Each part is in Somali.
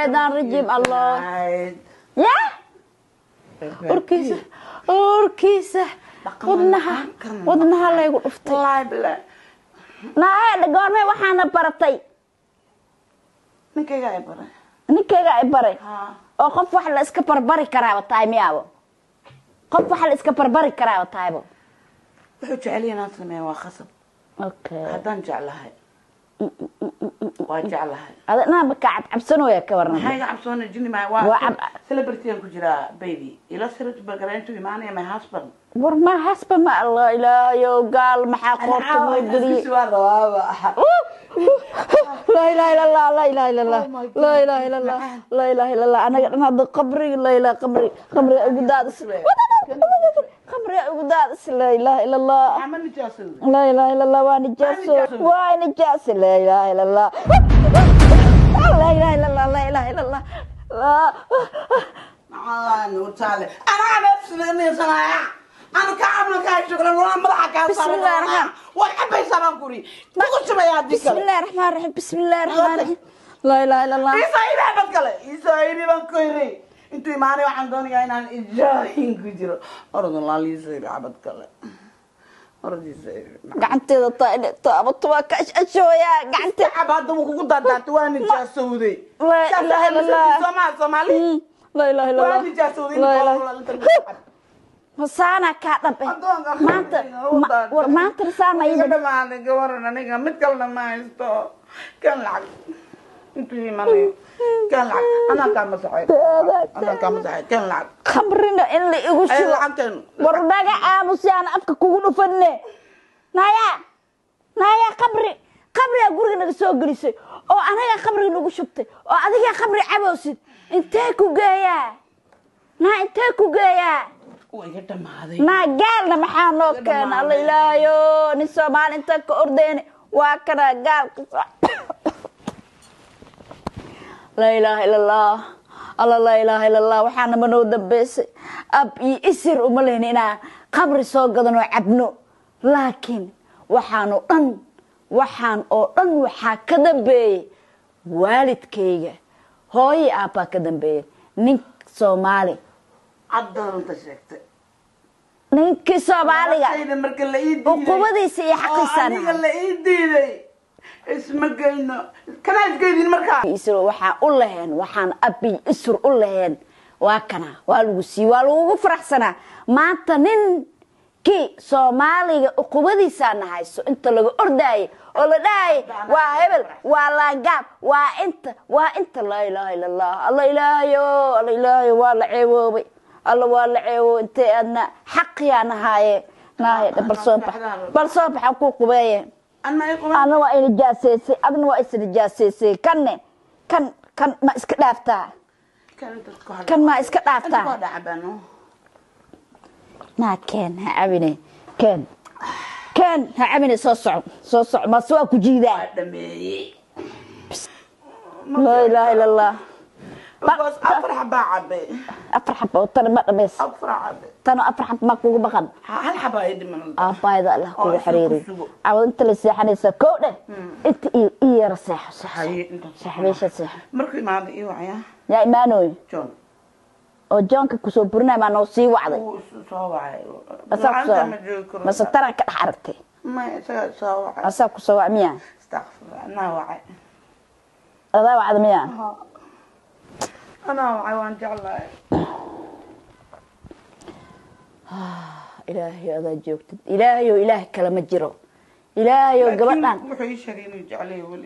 shaytaan rajiim allah ya urkiisa urkiisa wadnaha wadnaha laygu dhuftay wallaahi bilaa naahee goormee waxaana baratay ninkayga ay baray ninkayga ay baray haa oo qof wax la iska barbari karaaba tahay miyaabo qof wax la iska barbari karaaba tahaybo wuxuu jecel yahay inaan sameeyo waa khasab okay haddaan jeclahay waa jeclahay ada inaanba kaa cabcabsanooya ka maxaa warnay iga cabsoona jini mahay Waa waa cab- celebritygan ku jiraa baby ila sirat bagarayntu imaanaya my husband war ma hasba ma allah ilaahayo gaal maxaa qoorta moo geliyey laa ilaha ila allah laa ilaha ila allah laa ilaha ila allah laa ilaha ila allah anaga dhan hadda qabriga laa ilaha qabri qabriga ugu daadis qabriga ugu daadis laa ilaha ila allah ama nijaasada laa ilaha ila allah waa nijaaso waa nijaaso laa ilaha ila allah laa ilaha ila allah laa ilaha ila allah laa- anaa neefsidanaysanaya anu ka cabna kaa shukran waa madaxa kaa Bismillah saaran way cabaysaa baan kuri kugu shubaya haddii بسم kale الله الرحمن الرحيم بسم الله الرحمن الرحيم لا اله الا الله isaa idhaa dad kale isaa idhi baan ku yiri intuu imaanay waxaan doonayaa inaan ijaahin ku jiro orodun laaliisa idhi cabad kale orodiisa idhi gacanteeda taabato waa ka ashashooyaa gacante cab hadda wuu kugu daadaatay waa nijaasowday La ilaha illallah. soomaa soomaali لا اله الا waa الله nijaasowday لا اله saana kaa dhabe maanta ma- war maanta saama iga ida dhamaaday gabaran aniga mid kalena ma haysto kan lacag intuu imanayo kan lacag anaa kaa masaxay anaa kaa masaxay kan lacag khamrina in la igu ay shubo lacagteen war naga aamusi aan afka kugu dhufanne naya naya qabri qabrigaa guriga naga soo gelisay oo anagaa qabriga nagu shubtay oo adigaa qabri cabowsid intee ku geeyaa naa intee ku geeyaa waa iga dhamaaday naa gaalna maxaa noo keena alla ilaahayo nin soomaali inta ka ordeyne waa kana gaalka soo laa ilaaha ila allah alla laa ilaaha ila allah waxaana ma noo dambeysay ab iyo isir uma lehni inaan qabri soo gadan oo cabno laakiin waxaan oo dhan waxaan oo dhan waxaa ka dambeeyey waalidkayga hooyo aabbaa ka dambeeyey nin soomaali caddaanta sheegtay ninkii soomaaliga Noloshayda marka la ii diiday uqubadiisa iyo oo xaqiisana aniga la ii diiday isma geyno kanaa isgeydin markaa isr waxaan u laheen waxaan abi isr u laheen waa kana waa lagu sii waa lagugu faraxsanaa maanta ninkii soomaaliga uqubadiisaana hayso inta laga ordaayay oo la dhahayay waa hebel waa laangaab waa inta waa inta laa ilaaha ila allah alla ilaahayo alla ilaahayo waa la ceewoobay alla waa la ceewo intay aadna xaqiyaa nahaaye naahe bal soo bax bal soo baxan ku qubeeye anma i quban ana waa inijaaseysay adna waa isnijaaseysay kanne kan kan ma iska dhaaftaa kan dadku hadda kan ma iska inta waa dhaaftaa dhacbano naa keen ha cabine keen keen ha cabine soo soco soo soco mase waa ku jiidaa waa dhameeyey laa ilaaha ila allah bas afar xabaa cabe afar xaba oo tana ma dhameys afar cabe tano afar xaba ma kugu baqan hal xabaa ii dhiman aabbaayda allah Oo, kugu isla xiriiriy ku sugo. cawad inta la seexanaysa kow dheh inta i i yara seexo seexo haye inta seexo meesha seexo markuu imaado ii wacya yaa imaanooy john oo joonka kusoo burinaya maa noo sii wacday wuu isu soo wacay asaa lacagta ma joogi kusoo karo mase taran ka dhex aragtay ma isagaa soo wacay asaa kusoo wac miya astaqfirullah anaa wacay adaa wacda miya anaa wacay waan jeclahay ilaahayo adaa joogtid ilaahayo ilaah kale ma jiro ilaahayo gabadhan wuxuu ii sheegay inuu jeclay weli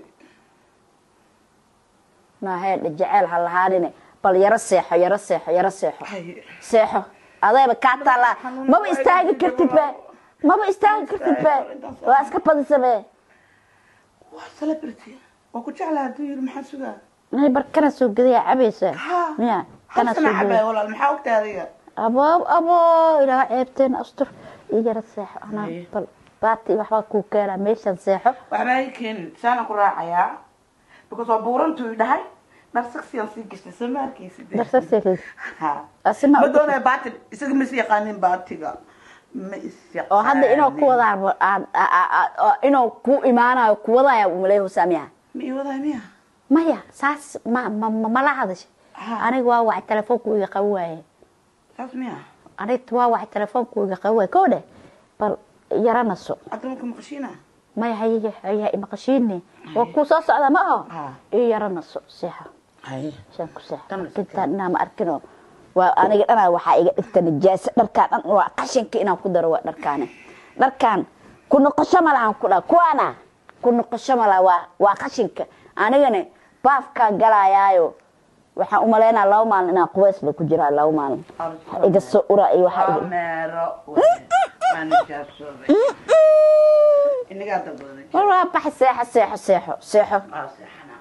maaheedha jeceel ha lahaanine bal yaro seexo yaro seexo yaro seexo haye seexo adayba kaa taallaa maba istaagi kartid be maba istaagi kartid be waa iska badisamee waa celebrity waa ku jeclaa hadduu yiri maxaa sugaa nay bar kana soo gadaya cabaysa Ha. miya kana soo halkana cabay gadaya walaal maxaa ogtahay adiga aboob abo ilaa ceebteen astur ii yaro seexo anaa Haye. bal baati waxbaa kuu keenaa meeshan seexo waxbaa ii keenin saana ku raacayaa because waa buurantuu dhahay narsaksiyaan sii gashtay soo ma arkaysid darsaseekeys ha Asi ma ma u- doonaya baati isaga ma is yaqaanin baatiga ma is yaqaanin oo hadda inuu ku wadaa inuu ku imaanayo ku wadaya umaleeya hosaamiyaha ma ii wadaa miya maya saas ma ma ma- mala hadasha Ha. aniga waa wacay telefoonku iga qaban waaye saas miya aniga waa wacay telefoonku iga qaban waaye koo dheh bal yaranaso hadda marka maqashiina maya haya haya imaqashiine waa kuu soo socda ma aho Ha. io yaranaso seexa haye saan ku seexa Tan iska intaan inaa ma arkino waa aniga dhanaa waxaa iga dhigta najaaso dharkaan dhan waa qashinka inaan ku daro waa dharkaani dharkaan ku noqosho ma lahan ku dha kuwaana ku noqosho ma laha waa waa qashinka anigana baafkaan galaayaayo waxaan u malaynaa laba maalin inaan qubeys ba ku jiraa laba maalin Waxa iga soo ura iyo waxaa waa iga meero waa nijaasooday inagaa dalbaday war waa baxay seexo seexo seexo seexo waa seexanaa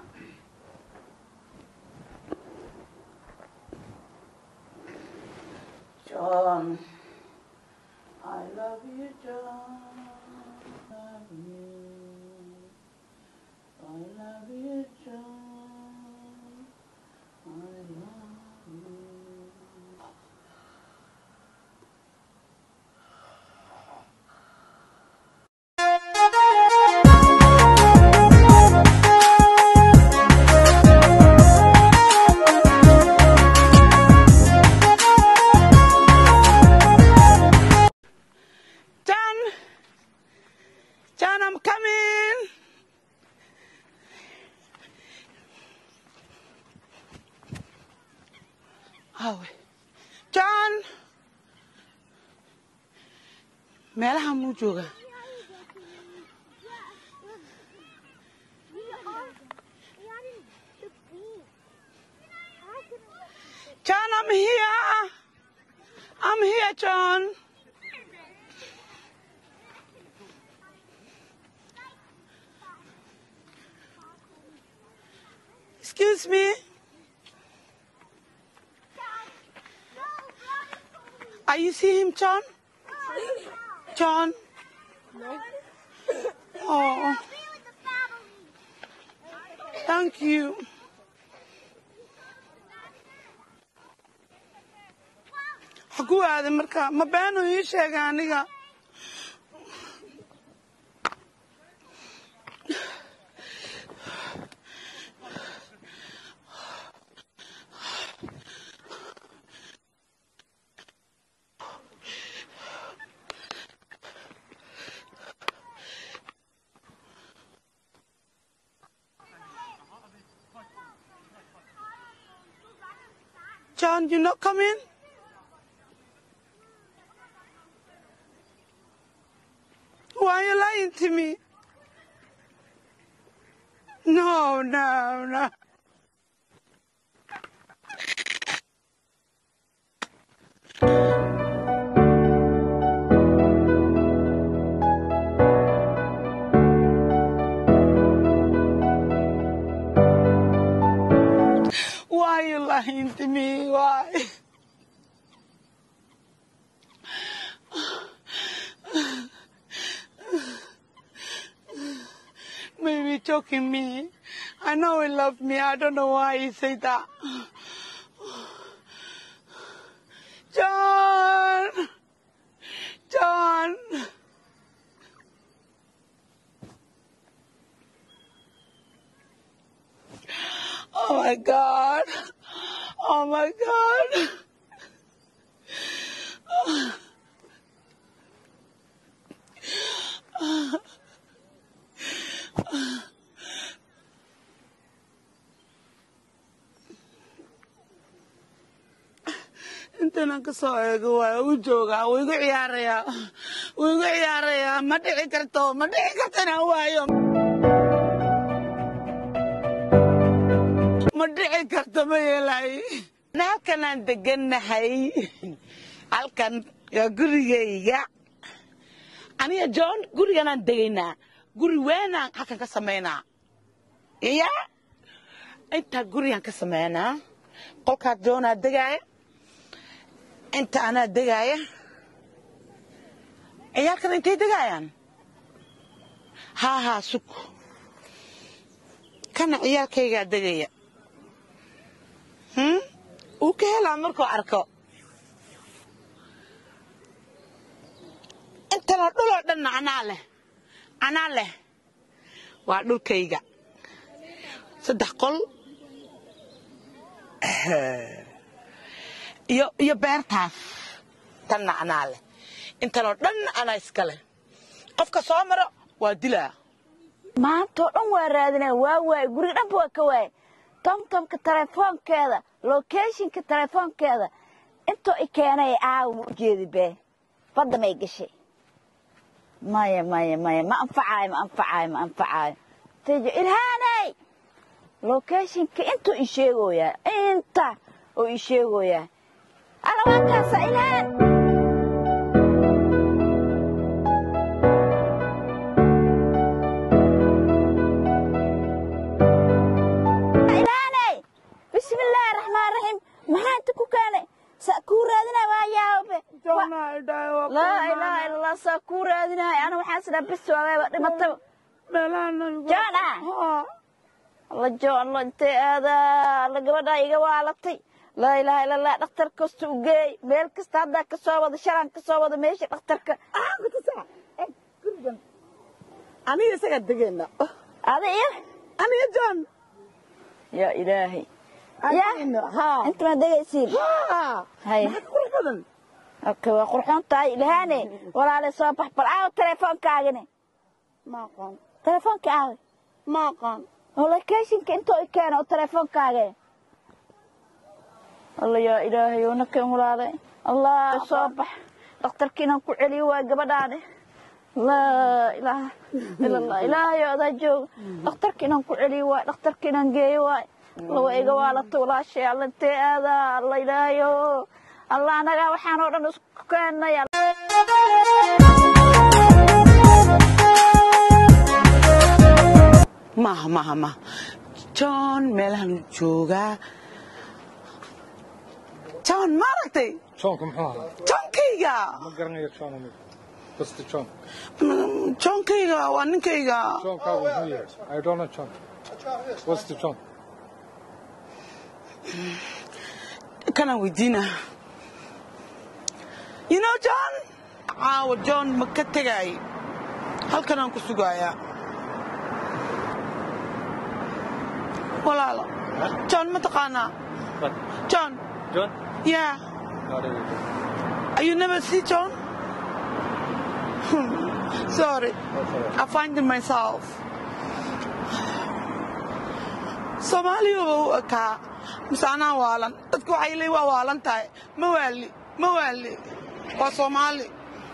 John I love you John love you I love you John I love you John! John, I'm coming! Awe. John! Meelaha muu joogaa? John, I'm here! I'm here, John! Excuse me? Are you see him, John? John? Oh, thank you. Xaguu aaday marka ma beenu ii sheegay aniga John, you not coming? Why are you lying to me? No, no, no. Why are you lying to me? Why? Maybe choking me. I know he loved me. I don't know why he said that. John! John! Oh my God! Oh my God! intanan ka soo eego waa u joogaa wuu igu ciyaarayaa wuu igu ciyaarayaa ma dhici karto ma dhici karto inaan waayo ma dhici karto ma yeelay halkanaan degannahay halkan waa gurigayga aniga john guriganaan degaynaa guri weynaan halkan ka samaynaa iya intaa gurigaan ka samaynaa qolkaas johnaa degaaya inta anaa degaaya ciyaalkan intay degaayaan haa haa sug kana ciyaalkaygaa degaya hmm? uu ka helaa markuu arko intana dhuloo dhanna anaa leh anaa leh waa dhulkayga saddex qol iyo iyo beertaas tan nacnaa leh intanoo dhan anaa iska leh qofka soo maro waa dilaa maantoo dhan waa raadinaa waa waaye guriga dhanba waa ka waaye tomtomka telefoonkeeda locationka telefoonkeeda intoo i keenay aawa ma ujeedi bee badda may gashay maya maya maya ma anfacaayo ma anfacaayo ma anfacaayo tejo ilhaanay locationka intuu i sheegoyaa inta oo i sheegoyaa alawaakaasa ilhaan ilhaanay bismillaahi raxmaan raxiim maxaa inta ku keenay saa kuu raadinaa waa yaabe laa ilaaha illa allah saa kuu raadinaay ana waxaan sidhaa bis waagayba dhimataba John ah? alla joon la intee aadaa alla gabadhaa iga waalatay laa ilaaha illa allah dhakhtar kasta u geey meel kasta haddaa ka soo wada shalaan ka soo wada meesha dhakhtarka aniga isagaa degeena ada iyo aniga john yaa ilaahay ya haa inta ma degaysiin Hay. maxaa qurux badan okay waa qurxoon tahay ilhaane walaale soo bax bal aawo telefoonkaagine ma aqaan telefoonka aawe ma aqaan oo locationka intoo i keena oo telefoonkaage alla yaa ilaahay oo nakan walaale allah soo bax dhakhtarka inaan ku celiyo waa gabadhaane laa ilaaha ila allah ilaahay oo adaa jooga dhakhtarka inaan ku celiyo waay dhakhtarka inaan geeyo waay lawa iga waalato walaashay alla intee aadaa alla ilaahay oo allah anagaa waxaan oo dhan isku keenay maaha maaha maaha john meelahan joogaa john ma aragtay John, kom her. johnkayga Ma garanayo John aniga. Basta John. Mm, johnkayga waa ninkayga John kaagu muxuu yahay? I don't know John. What's the John? kanaan weydiina you know john caawa john ma ka tegaay halkanaan ku sugaayaa walaalo john ma taqaanaa What? john John? yeah Not really John. Are you never see John? Sorry, That's all right. I find it myself. Soomaaliya waa u ekaa mise anaa waalan dadku waxay leeyihin waa waalan tahay ma waali ma waali waa Soomaali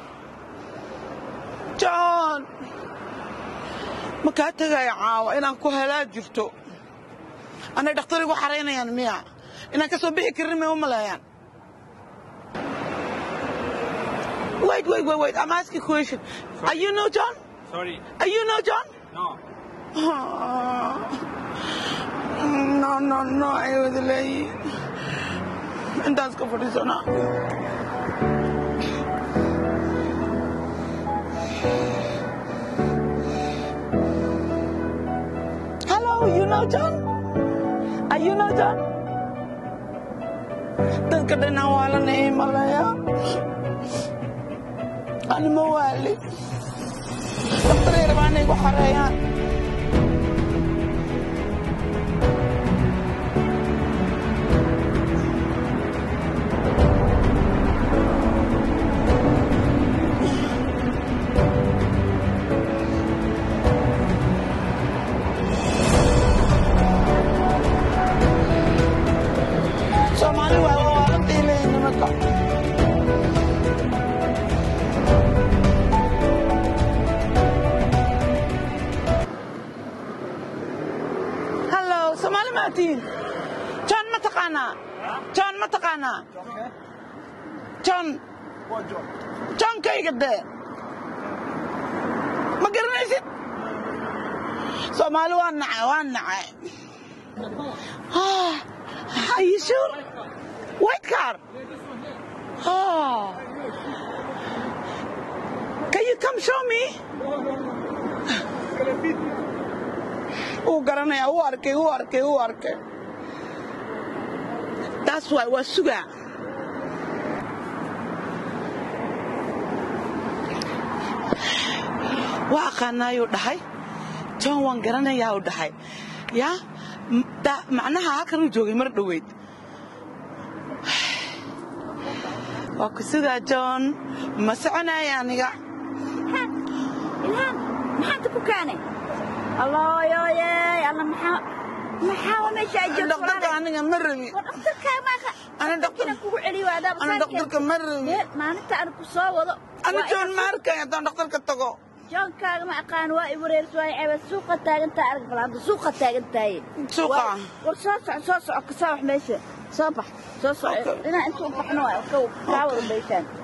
John ma kaa tegaya caawa inaan ku helaa jirto anay dhakhtar igu xaraynayaan miya inaan ka soo bixi karin may u maleeyaan Wait, wait, wait, wait. I'm asking a question. Are you know John? Sorry. Are you know John? No. no, no, no. I was late. And that's good for this one. Hello, you know John? Are you know John? Dadka dhanaa waa la naimalaya. Ani ma waali. Dhakhtaray rabaan inay ku xareeyaan. Soomaali waa waa waalantii leeyihin nimanka. Hello, Soomaali ma tihiin? John ma taqaanaa? John ma taqaanaa? John. John kayga dee. Ma garanaysid? Soomaali waa nacay, waa nacay. Ah, are you sure? White car? Oh. Can you come show me? Uu garanaya, uu arkay, uu arkay, uu arkay. That's why waa sugaa. Waa aqaanaayuu dhahay. John waan garanayaa uu dhahay. Ya, M- da- macnaha halkanuu joogay mar dhoweyd waa ku sugaa john ma soconaya aniga ilhaan maxaanta ku kaane allooyoyey alla maxaa maxaa waa meesha ay joogto dhaqtarka aniga ma rabi war dhakhtarkaa maaka Ana dhaqtar- dhakhtarkiina kugu celiyo adaaba ana dhaqtarka ma rabi Dee, maalinta aan ku soo wado ana waa john ina- ma arkay haddaan dhaqtarka tago joonkaaga ma aqaan waa i wareersa waa i ceebad suuqa taagantaa arag balaanta suuqa taagantahay Suuqa? Waa- war soo soco soo soco ka soo wax meesha soo bax soo soco Okay. inaa inta u baxno waa ka kaa wada baysaan